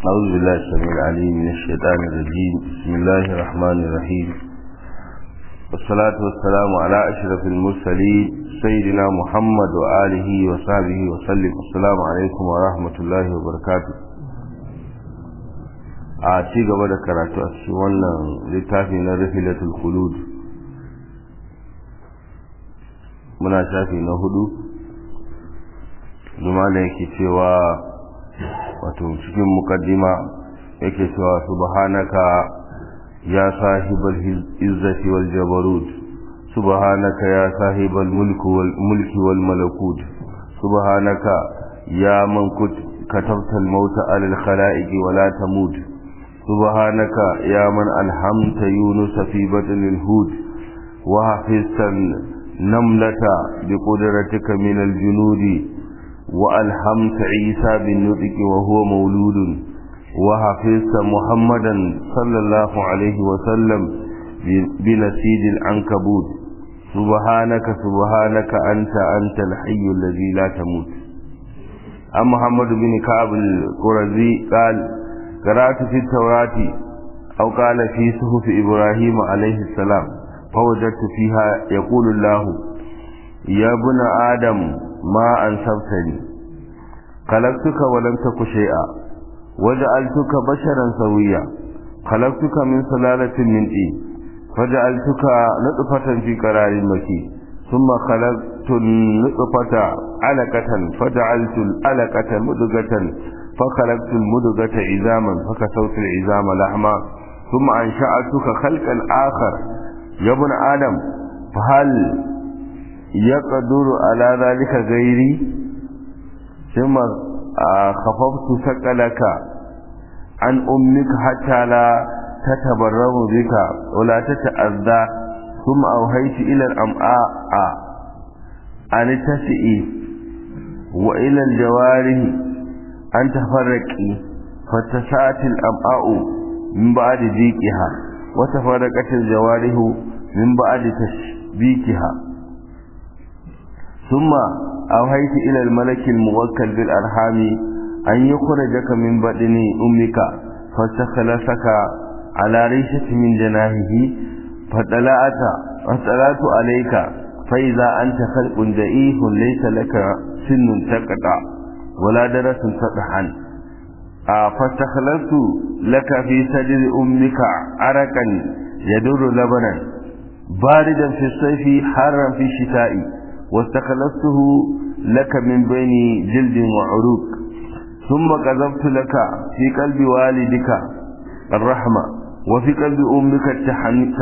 أعوذ بالله السميع العليم من الشيطان الرجيم بسم الله الرحمن الرحيم والصلاة والسلام على أشرف المرسلين سيدنا محمد وآله وصحبه وسلم السلام عليكم ورحمة الله وبركاته a ci gaba da karatu a cikin wannan littafi na rahilatul khulud muna shafi na hudu zuma da yake cewa wato cikin mukaddima yake cewa subhanaka ya sahibal izzati wal jabarut subhanaka ya sahibal mulki wal mulki wal malakut subhanaka ya man katabta al mauta ala al khalaiq wa la tamut subhanaka ya man alhamta yunus fi batn al hud wa hafizta namlata bi qudratika min al junudi وألهمت عيسى بالنطق وهو مولود وحفظت محمدا صلى الله عليه وسلم بنسيج العنكبوت سبحانك سبحانك أنت أنت الحي الذي لا تموت أم محمد بن كعب القرزي قال قرأت في التوراة أو قال في صحف إبراهيم عليه السلام فوجدت فيها يقول الله يا ابن آدم ما أنسبتني خلقتك ولم تك شيئا وجعلتك بشرا سويا خلقتك من سلالة من طين فجعلتك نطفة في قرار مكي ثم خلقت النطفة علقة فجعلت العلقة مدغة فخلقت المدغة عظاما فكسوت العظام لحما ثم أنشأتك خلقا آخر يا ابن آدم فهل يقدر على ذلك غيري ثم خففت ثقلك عن أمك حتى لا تتبرم بك ولا تتأذى ثم أوهيت إلى الأمعاء أن تسئي وإلى الجوارح أن تفرقي فتساءت الأمعاء من بعد ذيكها وتفرقت الجوارح من بعد تشبيكها ثم أوهيت إلى الملك الموكل بالأرحام أن يخرجك من بدن أمك فاستخلصك على ريشة من جناهه فطلعت فطلعت عليك فإذا أنت خلق دئيه ليس لك سن تقطع ولا درس تطحن فاستخلصت لك في صدر أمك عرقا يدور لبنا باردا في الصيف حارا في الشتاء واستخلصته لك من بين جلد وعروق ثم قذفت لك في قلب والدك الرحمة وفي قلب أمك التحنن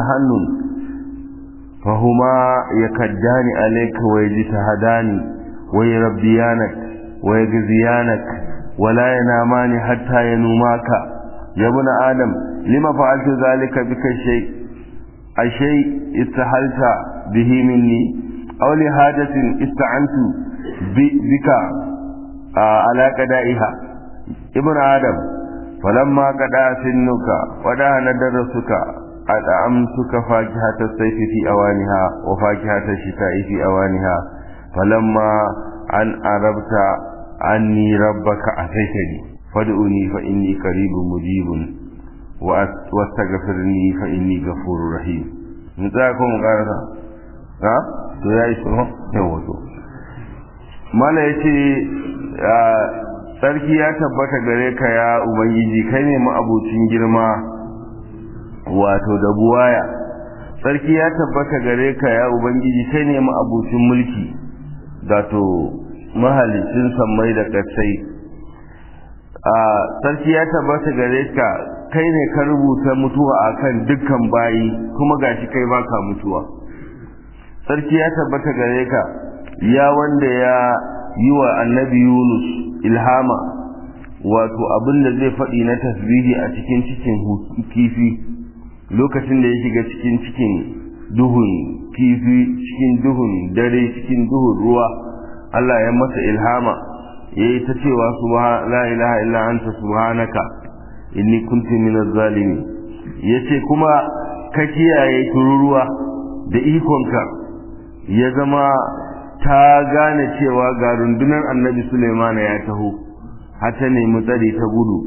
فهما يكدان عليك ويجتهدان ويربيانك ويجزيانك ولا ينامان حتى ينوماك يا ابن آدم لما فعلت ذلك بك الشيء الشيء استحلت به مني أو لحاجة استعنت بك على قدائها ابن آدم فلما قدا سنك ودهن درسك أدعمتك فاكهة الصيف في أوانها وفاكهة الشتاء في أوانها فلما أن أربت عني ربك أتيتني فادعوني فإني قريب مجيب واستغفرني فإني غفور رحيم نتاكم قارثة ha to yayi tsohon yawa to mala yace sarki ya tabbata gare ka ya ubangiji kai ne ma'abucin girma wato da buwaya sarki ya tabbata gare ka ya ubangiji kai ne ma'abucin mulki wato mahalicin sammai da ƙasai a sarki ya tabbata gare ka kai ne ka rubuta mutuwa akan dukkan bayi kuma gashi kai baka mutuwa sarki ya tabbata gare ka ya wanda ya yi wa annabi yunus ilhama wato abin da zai faɗi na tasbihi a cikin cikin kifi lokacin da ya shiga cikin cikin duhun kifi cikin duhun dare cikin duhun ruwa Allah ya masa ilhama ya yi ta cewa la ilaha illa anta subhanaka inni kuntu minaz zalimin yace kuma ka kiyaye tururuwa da ikonka ya zama ta gane cewa ga rundunar annabi Suleiman ya taho har ta nemi tsari ta gudu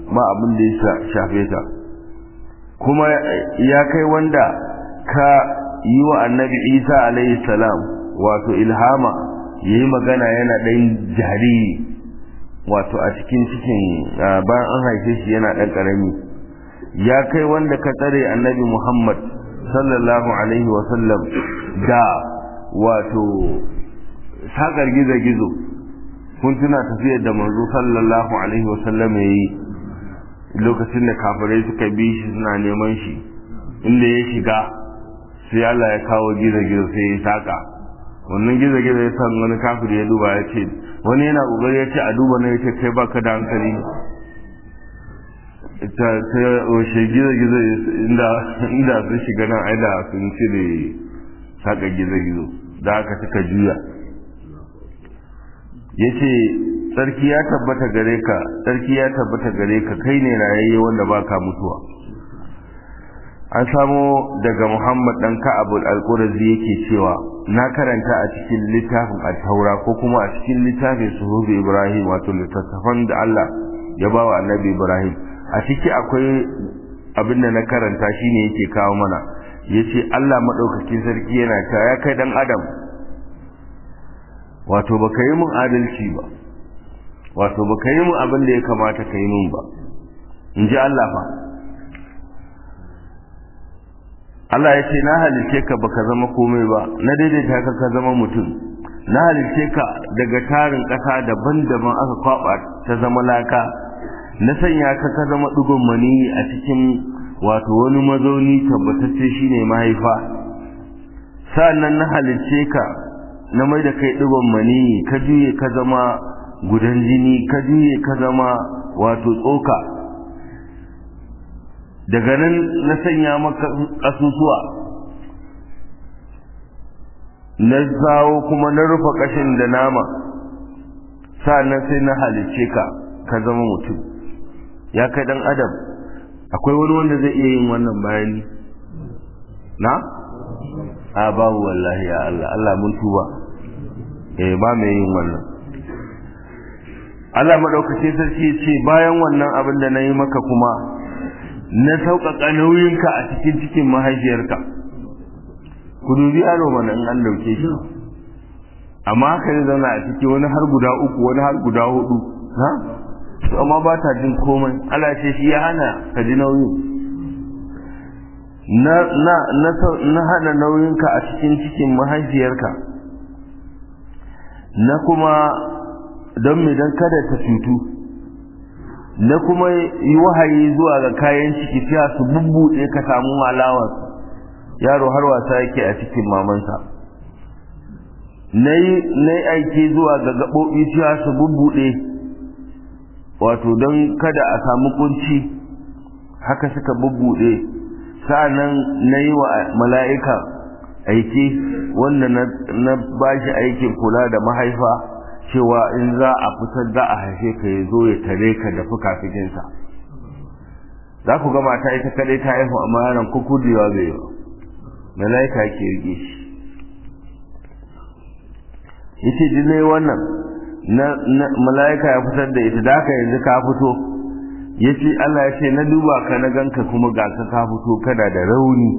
ba abin da ya shafe ta kuma ya kai wanda ka yi wa annabi isa alaihi salam wato ilhama ya yi magana yana ɗan jariri wato a cikin cikin bayan an haife shi yana ɗan ƙarami ya kai wanda ka tsare annabi muhammad sallallahu alaihi wasallam da wato sakar gizo-gizo kun tuna tafiyar da manzo sallallahu alaihi wasallam ya yi lokacin da kafirai suka bi shi suna neman shi inda ya shiga sai Allah ya kawo gizo-gizo sai ya saka wannan gizo-gizo ya san wani kafir ya duba ya ce wani yana kokari ya ce a duba na ya ce kai baka da hankali ta ta washe gizo-gizo inda inda sun shiga nan aida sun cire saka gizo-gizo da aka suka juya ya ce tsarki ya tabbata gare ka tsarki ya tabbata gare ka kai ne rayayye wanda baka mutuwa an samo daga muhammad dan ka'abul al-qurazi yake cewa na karanta a cikin littafin at-taura ko kuma a cikin littafin suhubi ibrahim wato littattafan da Allah ya ba wa annabi ibrahim a ciki akwai abin da na karanta shine yake kawo mana yace Allah madaukakin sarki yana cewa ya kai dan adam wato baka yi mun adalci ba wato baka yi mun abin da ya kamata ka yi mun ba in ji Allah fa Allah ya ce na halice ka baka zama komai ba na daidaita ka ka zama mutum na halice ka daga tarin ƙasa daban-daban aka kwaba ta zama laka na sanya ka ka zama ɗigon mani a cikin wato wani mazauni tabbatacce shine mahaifa sa'annan na halice ka na mai da kai ɗigon mani ka juye ka zama gudan jini ka juye ka zama wato tsoka daga nan na sanya maka ƙasusuwa na zawo kuma na rufe ƙashin da nama sa'annan sai na halicce ka ka zama mutum ya kai ɗan adam akwai wani wanda zai iya yin wannan bayani na? a babu wallahi ya Allah Allah mun tuba eh ba mai yin wannan Allah madaukake sarki ya ce bayan wannan abin da na yi maka kuma na sauƙaƙa nauyinka a cikin cikin mahaifiyarka ku dubi yaro mana in an dauke shi amma haka ne zauna a ciki wani har guda uku wani har guda hudu ha amma ba ta jin komai Allah ce shi ya hana ka ji nauyin na na na na hana nauyinka a cikin cikin mahaifiyarka na kuma don me don kada ta cutu na kuma yi wahayi zuwa ga kayan ciki fiya su bubbuɗe ka samu alawar yaro har wasa yake a cikin mamansa na yi aiki zuwa ga gaɓoɓi fiya su bubbuɗe wato don kada a samu kunci haka suka bubbuɗe sa'annan na yi wa mala'ika aiki wanda na ba shi aikin kula da mahaifa cewa in za a fitar za a haife ka ya zo ya tare ka da fukafikinsa za ku ga mata ita kadai ta haihu amma yaron kukudewa bai yi mala'ika ke rike shi yace dinai wannan na mala'ika ya fitar da ita da haka yanzu ka fito yace Allah ya ce na duba ka na ganka kuma ga ka ka fito kana da rauni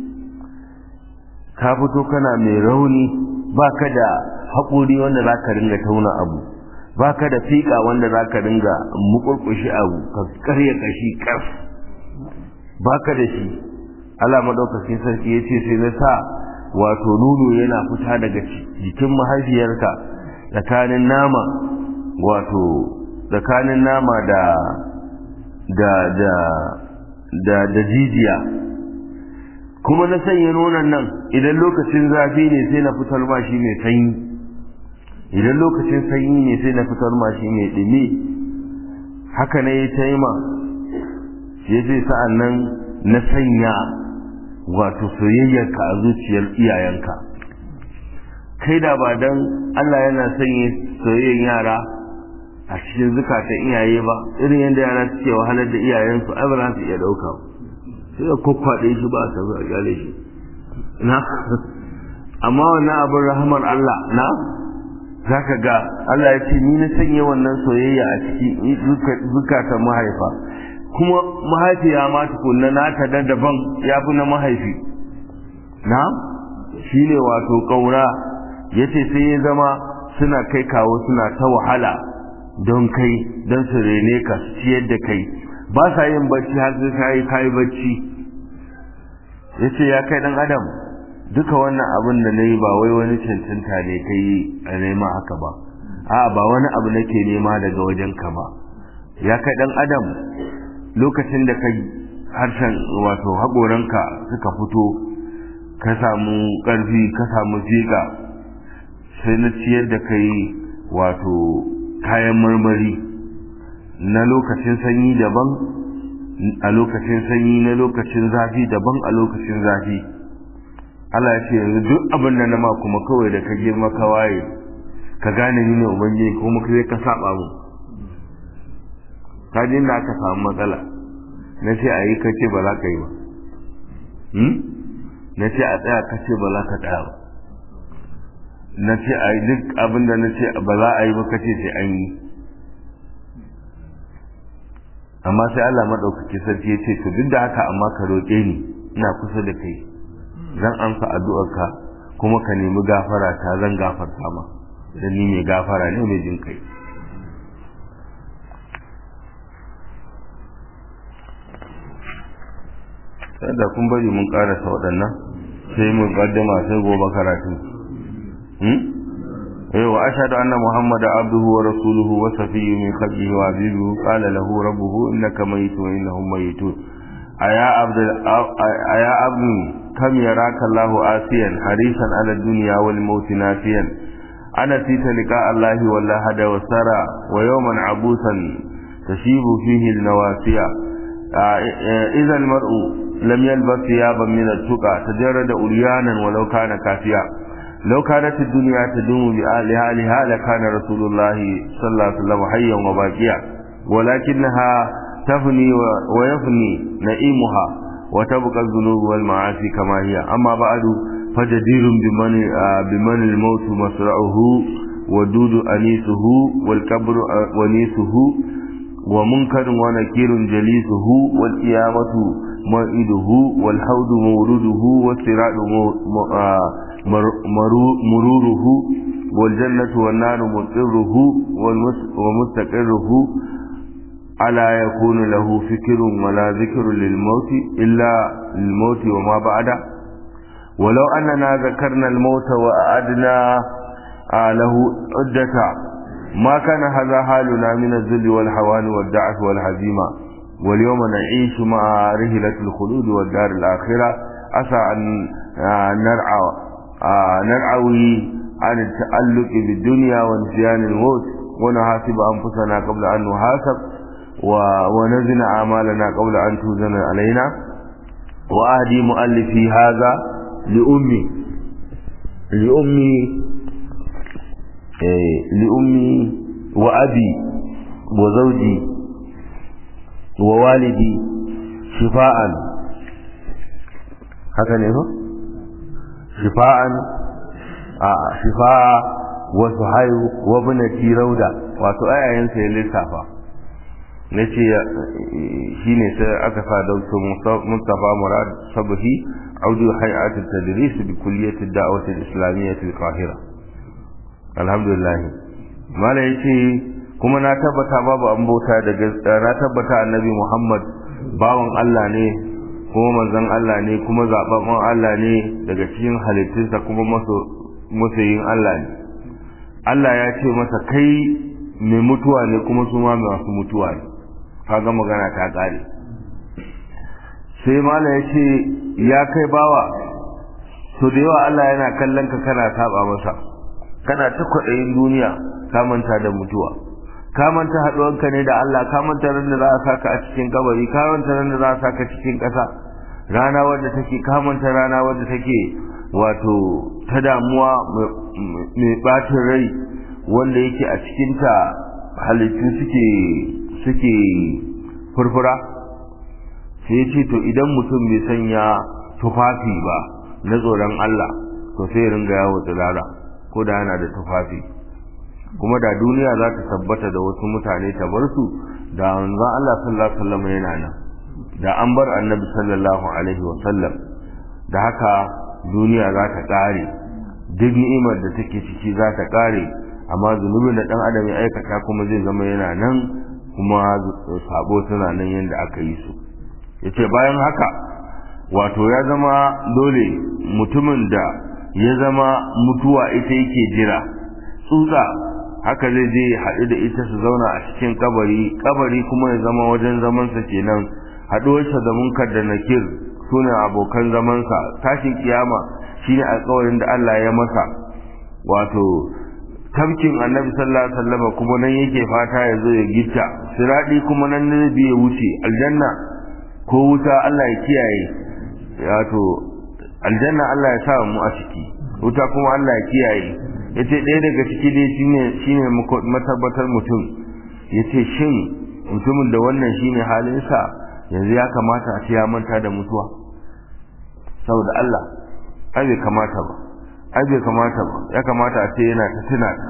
ka fito kana mai rauni ba ka da haƙuri wanda za ka ringa tauna abu ba ka da fiƙa wanda za ka ringa muƙurƙushi abu ka karya ƙashi ƙas ba ka da shi Allah maɗaukakin sarki ya ce sai na sa wato nono yana fita daga jikin mahaifiyarka tsakanin nama wato tsakanin nama da da da da da jijiya kuma na sanya nonon nan idan lokacin zafi ne sai na fitar ma shi mai sanyi idan lokacin sanyi ne sai na fitar ma shi mai ɗumi haka ne ya taima shi sai sa'an nan na sanya wato soyayyarka a zuciyar iyayenka kai da ba dan Allah yana sanya soyayyar yara a cikin zukatan iyaye ba irin yadda yara suke wahalar da iyayensu ai ba za su iya ɗauka ba sai da kwakwaɗe shi ba a tafi a gyale shi na amma wannan abin rahamar Allah na za ka ga Allah ya ce ni na sanya wannan soyayya a cikin zukatan mahaifa kuma mahaifiya ma tukunna nata da daban ya fi na mahaifi na shi ne wato ƙaura ya ce sai ya zama suna kai kawo suna ta wahala don kai don su rene ka su ciyar da kai ba sa yin bacci har sai ka yi kayi bacci ya ce ya kai ɗan adam duka wannan abin da na yi ba wai wani cancanta ne ka yi a nema haka ba a ba wani abu nake nema daga wajenka ba ya kai ɗan adam lokacin da ka harshen wato haƙoranka suka fito ka samu ƙarfi ka samu fiƙa sai na ciyar da kai wato kayan marmari na lokacin sanyi daban a lokacin sanyi na lokacin zafi daban a lokacin zafi Allah ya ce yanzu duk abin da na ma kuma kawai da ka girma ka waye ka gane ni ne ubangiji kuma kai ka saba mu ka ji inda aka samu matsala na ce a yi ka ce ba za ka yi ba na ce a tsaya ka ce ba za ka tsaya ba na ce a yi duk abin da na ce ba za a yi ba ka ce sai an yi amma sai Allah maɗaukaki sarki ya ce to duk da haka amma ka roƙe ni ina kusa da kai zan amsa addu'arka kuma ka nemi gafara ta zan gafarta ma dan ni mai gafara ne mai jin kai da kun bari mun karasa waɗannan sai mun kaddama sai gobe karatu eh wa ashhadu anna muhammada abduhu wa rasuluhu wa safiyyu min khalqihi wa habibuhu qala lahu rabbuhu innaka mayitun wa innahum mayitun aya abd aya abd kam yaraka allah asiyan harisan ala dunya wal maut nafiyan ana tita liqa allah wal hada wa sara wa yawman abusan tashibu fihi al nawasiya إذا المرء لم يلبس ثيابا من التقى تجرد أريانا ولو كان كافيا لو كانت الدنيا تدوم بآلها لكان رسول الله صلى الله عليه وسلم حيا وباقيا ولكنها تفني ويفني نئيمها وتبقى الذنوب والمعاصي كما هي أما بعد فجدير بمن, بمن الموت مسرعه ودود أنيسه والكبر ونيسه ومنكر ونكير جليسه والقيامة موئده والحوض مورده والصراط مروره والجنة والنار مقره ومستقره ألا يكون له فكر ولا ذكر للموت إلا للموت وما بعده ولو أننا ذكرنا الموت وأعدنا له عدة ما كان هذا حالنا من الذل والحوان والدعف والهزيمة واليوم نعيش مع رهلة الخلود والدار الآخرة عسى أن نرعى نرعوي عن التعلق بالدنيا ونسيان الموت ونحاسب أنفسنا قبل أن نحاسب ونزن أعمالنا قبل أن توزن علينا وأهدي مؤلفي هذا لأمي لأمي لأمي وأبي وزوجي ووالدي شفاء هكذا هو شفاء آه شفاء وسحيو وابنتي رودا wato ayayensa ya lissafa na ce shi ne sai aka sa dautar mustapha murad sabahi audu hay'atul tadris bi kulliyatud da'wat al-islamiyyah al-qahira alhamdulillah mala yace kuma na tabbata babu an bauta da gaskiya na tabbata annabi Muhammad bawan Allah ne kuma manzon Allah ne kuma zababban Allah ne daga cikin halittunsa kuma masoyin Allah ne Allah ya ce masa kai mai mutuwa ne kuma su ma masu mutuwa ne kaga magana ta kare sai mala yace ya kai bawa to da yawa Allah yana kallon ka kana saba masa kana ta kwaɗayin duniya ka manta da mutuwa ka manta haɗuwanka ne da Allah ka manta ran da za a saka a cikin kabari ka manta ran da za a saka cikin ƙasa rana wadda take ka manta rana wadda take wato ta damuwa mai ɓacin rai wanda yake a cikinta halittu suke suke furfura sai ya ce to idan mutum bai sanya tufafi ba na tsoron Allah to sai ringa yawo tsirara ko da yana da tufafi kuma da duniya za ta tabbata da wasu mutane ta bar su da manzon Allah sallallahu alaihi wasallam yana nan da an bar annabi sallallahu alaihi wasallam da haka duniya za ta kare duk ni'imar da take ciki za ta kare amma zunubin da dan adam ya aikata kuma zai zama yana nan kuma sabo suna nan yadda aka yi su yace bayan haka wato ya zama dole mutumin da ya zama mutuwa ita yake jira tsutsa haka zai je haɗu da ita su zauna a cikin kabari kabari kuma ya zama wajen zamansa kenan haɗuwarsa da munkar da nakir su ne abokan zamansa tashin kiyama shine alƙawarin da Allah ya masa wato tabkin annabi sallallahu alaihi wasallam kuma nan yake fata ya zo ya gitta siradi kuma nan ne bi ya wuce aljanna ko wuta Allah ya kiyaye wato aljanna Allah ya sa mu a ciki wuta kuma Allah ya kiyaye yace ɗaya daga ciki dai shine shine matabbatar mutum yace shin mutumin da wannan shine halinsa yanzu ya kamata a ce ya manta da mutuwa saboda Allah ai bai kamata ba ai bai kamata ba ya kamata a ce yana ta tuna ta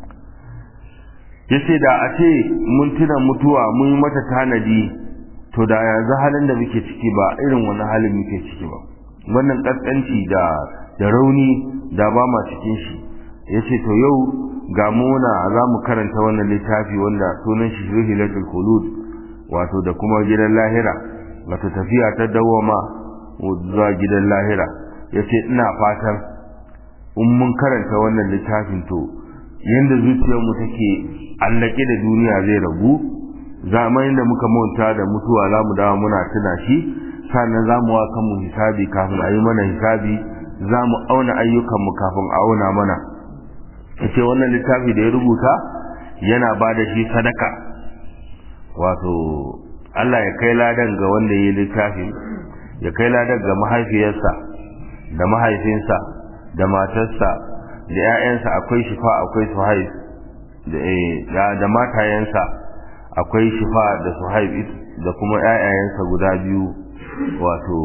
yace da a ce mun tuna mutuwa mun yi mata tanadi to da yanzu halin da muke ciki ba irin wani halin muke ciki ba wannan kaskanci da da rauni da ba ma cikin shi yace to yau ga muna za mu karanta wannan littafi wanda sunan shi Rihilatul Khulud wato da kuma gidan lahira wato tafiya ta dawama zuwa gidan lahira yace ina fatan in mun karanta wannan littafin to yanda zuciyarmu take allake da duniya zai ragu zamanin da muka manta da mutuwa za mu dawo muna tuna shi sannan za mu wa kanmu hisabi kafin a yi mana hisabi za mu auna ayyukanmu kafin a auna mana yace wannan littafi da ya rubuta yana ba da shi sadaka wato Allah ya kai ladan ga wanda ya yi littafin ya kai ladan ga mahaifiyarsa da mahaifinsa da matarsa da 'ya'yansa akwai shifa akwai suhaib da da matayensa akwai shifa da suhaib da kuma 'ya'yayensa guda biyu wato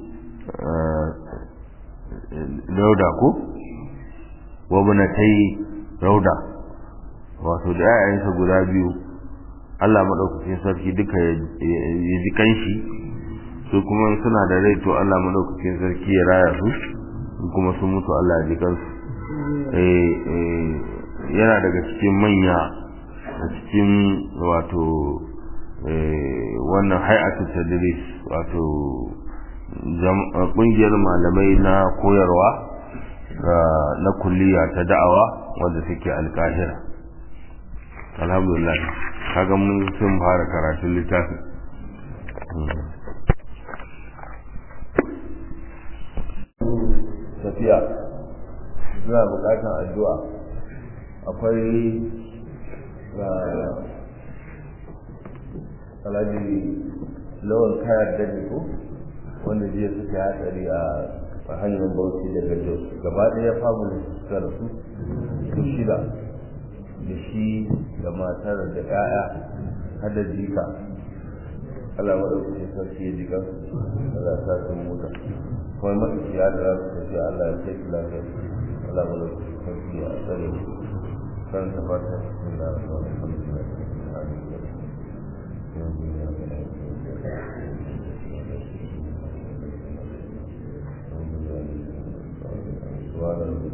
rauda ko wabnatai rauda wato da 'ya'yayensa guda biyu Allah madaukakin sarki duka ya ji kanshi su kuma suna da rai to Allah madaukakin sarki ya raya su kuma sun mutu Allah ya ji kansu yana daga cikin manya a cikin wato wannan hay'atul tadris wato kungiyar malamai na koyarwa na kulliya ta da'awa wanda suke alkahira alhamdulillah kaga mun sun fara karatun littafin tafiya suna bukatan addu'a akwai alhaji lawan kayar da ko wanda jiya suka hatsari a hanyar bauchi daga jos gaba ɗaya famu da suka rasu su shida da shi da matar da 'ya'ya har da jika Allah maɗaukacin sarki ya jika Allah sa sun mota kuma maɗaukiya da za su tafi Allah ya kai su lafiya Allah maɗaukacin sarki ya tsare kan tabbata cikin da su wani kamar